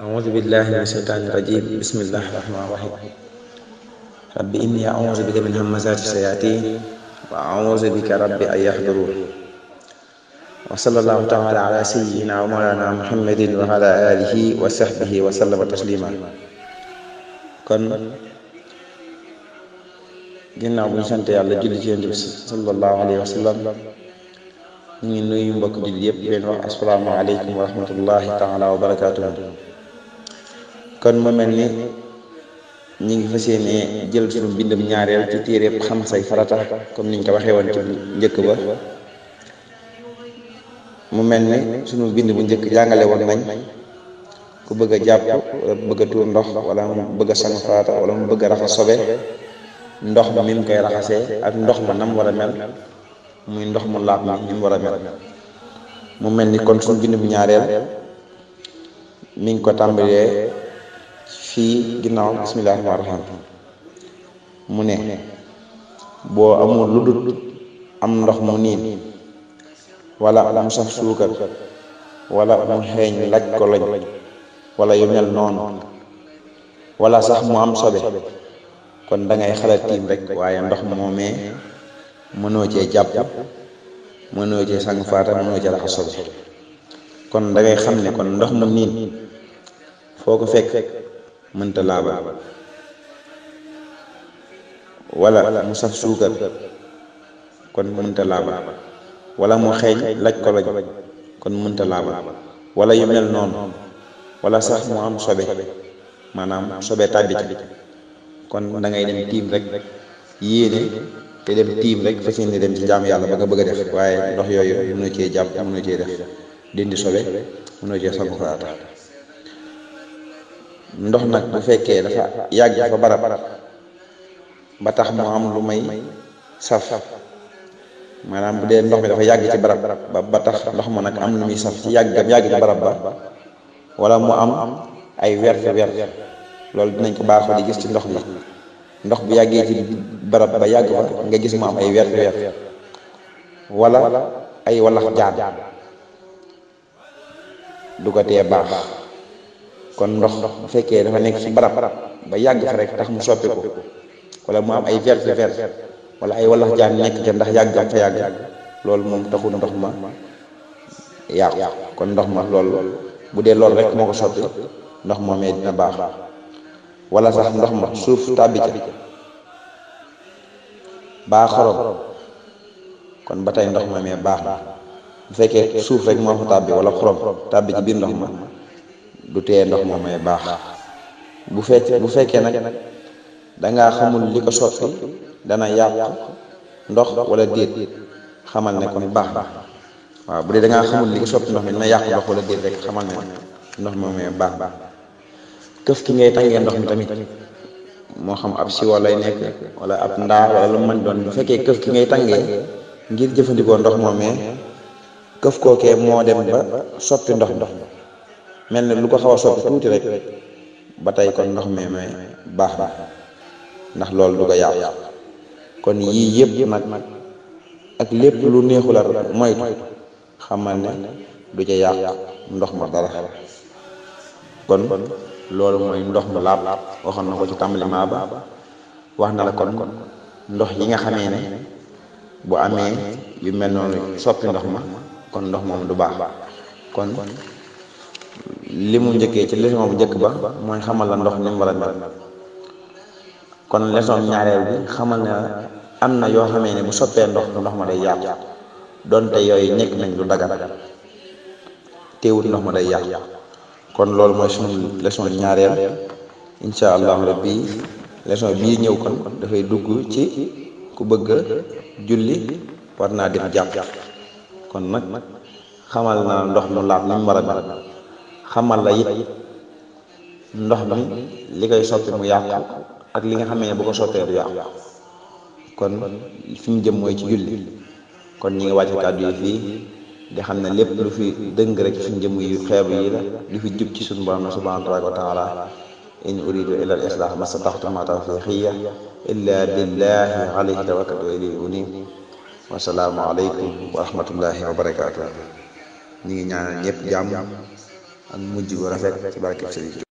أعوذ بالله من الشيطان الرجيم بسم الله الرحمن الرحيم رب إني أعوذ بك من همزات الشياطين وأعوذ بك رب أن يحضرون وصلى الله تعالى على سيدنا ومولانا محمد وعلى آله وصحبه وسلم تسليما kon ginnaaw bu ñu sant yàlla julli ci yonent bi sallallahu alayhi wa sallam ñu ngi nuyu mbokk jullit yëpp di leen wax asalaamaaleykum wa rahmatullahi taala wa barakaatuhu kon mu mel ni ñu ngi fas yéene jël suñu bindam ñaareel ci téere xam say farata comme niñ ko waxee woon ci njëkk ba mu mel ni suñu bind bu njëkk jàngale woon nañ ku bëgg a jàpp wala mu bëgg a tuur ndox wala mu bëgg a sang farata wala mu bëgg a raxas sobe ndox ma mi mu koy raxasee ak ndox ma nam war a mel muy ndox mu laab mi ni mu war a mel mu mel ni kon suñu bind bu ñaareel mi ngi ko tàmbalee fii ginnaaw bismillahi rahmaani rahiim mu ne boo amul lu dul am ndox mu niin wala mu saf suukar wala mu xeeñ laj ko lañ wala yu mel noonu wala sax mu am sobe kon da ngay xalaat tiim rek waaye ndox moomee mënoo cee jàpp mënoo cee sang faata mënoo cee raxas sobe kon da ngay xam ne kon ndox mu niin foo ko fekk mënta laabal wala mu saf suukar kon mënta laabal wala mu xeeñ laj ko lañ kon mënta laabal wala yu mel noonu wala sax mu am sobe maanaam sobe tàbbi ci kon da ngay dem tiim rek yéene te dem tiim rek fas yéene dem ci jaam yàlla ba nga bëgg a def waaye ndox yooyu mënoo cee jàpp mënoo cee def dindi sobe mënoo cee sangu farata ndox nag bu fekkee dafa yàgg fa barab ba tax mu am lu may saf maanaam bu dee ndox mi dafa yàgg ci barab ba ba tax ndox ma nag am lu muy saf ci yàgg yàgg ci barab ba wala mu am ay wert wert loolu dinañ ko baaxoo di gis ci ndox mi ndox bu yàggee ci barab ba yàgg fa nga gis mu am ay wert wert wala ay walax jaan du ko tee baax kon ndox bu fekkee dafa nekk ci barab ba yàgg fa rek tax mu soppiku wala mu am ay vert vert wala ay walax jaan nekk ca ndax yàggam fa yàgg loolu moom taxul ndox ma yàqu kon ndox ma loolu bu dee loolu rek moo ko soppi ndox moomee dina baax wala sax ndox ma suuf tàbbi ca baa xorom kon ba tey ndox moomee baax na bu fekkee suuf rek moo fa tàbbi wala xorom tàbbi ci biir ndox ma du tee ndox moomee baax bu fekkee bu fekkee nag dangaa xamul li ko soppi dana yàq ndox wala déet xamal ne kon baax na waaw bu dee dangaa xamul li ko soppi ndox mi dina yàq ndox wala déet rek xamal ne ndox moomee baax baax këf ki ngay tàngee ndox mi tamit moo xam ab siwo lay nekk wala ab ndaa wala lu mën doon bu fekkee këf ki ngay tàngee ngir jëfandikoo ndox moomee këf kookee moo dem ba soppi ndox ndox mel ne lu ko xaw a soppi tuuti rek ba tey kon ndox moomee baax na ndax loolu du ko yàq kon yii yëpp nag ak lépp lu neexul a moytu xamal ne du ca yàq ndox ma dara kon loolu mooy ndox mu laab waxoon na ko ci tàmbali maa ba wax na la kon ndox yi nga xamee ne bu amee yu mel noonu soppi ndox ma kon ndox moom du baax kon li mu njëkkee ci leçon bu njëkk ba mooy xamal la ndox ni mu war a mel kon leçon ñaareel bi xamal ne am na yoo xamee ne bu soppee ndox ndox ma day yàqu donte yooyu nekk nañ lu dagan teewut ndox ma day yàqu kon loolu mooy suñu leçon ñaareel incha allahu rabbi leçon bii ñëw kon dafay dugg ci ku bëgg a julli war naa dem jàpp kon nag xamal na ndox mu laab ni mu war a mel xamal la it ndox mi li koy soppi mu yàqu ak li nga xamee ne bu ko soppee du yàqu kon fi ñu jëm mooy ci julli kon ñi nga wàcce kàddu yi fii di xam ne lépp lu fi dëng rek suñ jëm yu xeebu yi la lu fi jub ci suñu borom subhanahu wa taala in uridu illa al islah ma stataxtu ma tawfiqiya illa billahi alayhi tawakkaltu wa ilayhi unib wasalaamu aleykum wa rahmatullahi wa barakatuh ñi ngi ñaanal ñëpp jàmm ak mujj gu rafet ci barkeb Sëriñ